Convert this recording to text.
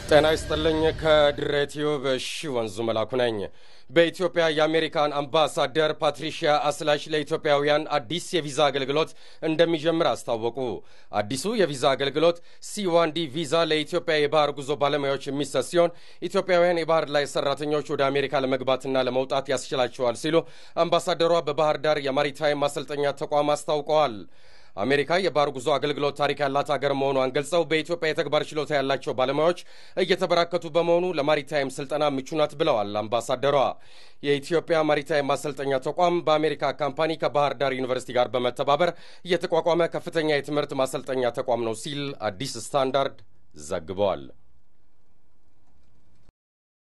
ጤና ይስጥልኝ። ከድሬ ቲዩብ እሺ ወንዙ መላኩ ነኝ። በኢትዮጵያ የአሜሪካን አምባሳደር ፓትሪሺያ አስላሽ ለኢትዮጵያውያን አዲስ የቪዛ አገልግሎት እንደሚጀምር አስታወቁ። አዲሱ የቪዛ አገልግሎት ሲዋንዲ ቪዛ ለኢትዮጵያ የባህር ጉዞ ባለሙያዎች የሚሰጥ ሲሆን ኢትዮጵያውያን የባህር ላይ ሰራተኞች ወደ አሜሪካ ለመግባትና ለመውጣት ያስችላቸዋል ሲሉ አምባሳደሯ በባህር ዳር የማሪታይም ማሰልጠኛ ተቋም አስታውቀዋል። አሜሪካ የባህር ጉዞ አገልግሎት ታሪክ ያላት ሀገር መሆኗን ገልጸው በኢትዮጵያ የተግባር ችሎታ ያላቸው ባለሙያዎች እየተበራከቱ በመሆኑ ለማሪታይም ስልጠና ምቹ ናት ብለዋል አምባሳደሯ። የኢትዮጵያ ማሪታይም ማሰልጠኛ ተቋም በአሜሪካ ካምፓኒ ከባህር ዳር ዩኒቨርሲቲ ጋር በመተባበር የተቋቋመ ከፍተኛ የትምህርት ማሰልጠኛ ተቋም ነው ሲል አዲስ ስታንዳርድ ዘግበዋል።